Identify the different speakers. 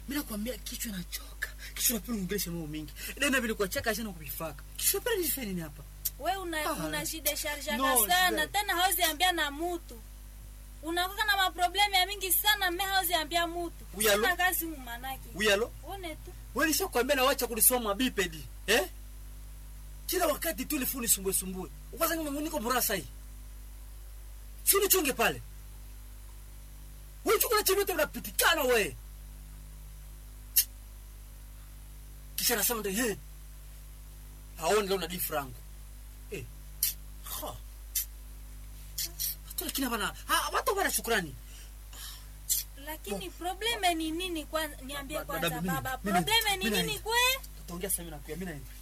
Speaker 1: mimi nakwambia kichwa nachoka kichwa napenda ongelesha mambo mingi ndio vile kwa chaka sana kuvifaka kichwa napenda nifanye nini hapa
Speaker 2: we una,
Speaker 1: Ah.
Speaker 2: unajidesharjaka
Speaker 1: No,
Speaker 2: sana
Speaker 1: swear.
Speaker 2: tena hauzi ambia na mutu unakuka na maproblemu ya mingi sana me hauzi ambia mutu
Speaker 1: Uyalo?
Speaker 2: Una kazi umanake
Speaker 1: uyalo
Speaker 2: one tu
Speaker 1: wewe nishakwambia na wacha kulisoma bipedi eh kila wakati tu lifuni sumbue sumbue kwanza mimi niko burasa hii si unichunge pale wewe chukua chemete unapitikana wewe kisha nasema ndio hey haoni leo na di frango eh ha watu lakini bana ha watu wana shukrani
Speaker 2: lakini probleme ni nini kwanza niambie
Speaker 1: Ba-
Speaker 2: kwanza
Speaker 1: dada, mimi-
Speaker 2: baba
Speaker 1: mimi-
Speaker 2: probleme ni
Speaker 1: mimi
Speaker 2: nini
Speaker 1: naenda.
Speaker 2: kwe
Speaker 1: tutaongea sasa mimi na kuya mimi naenda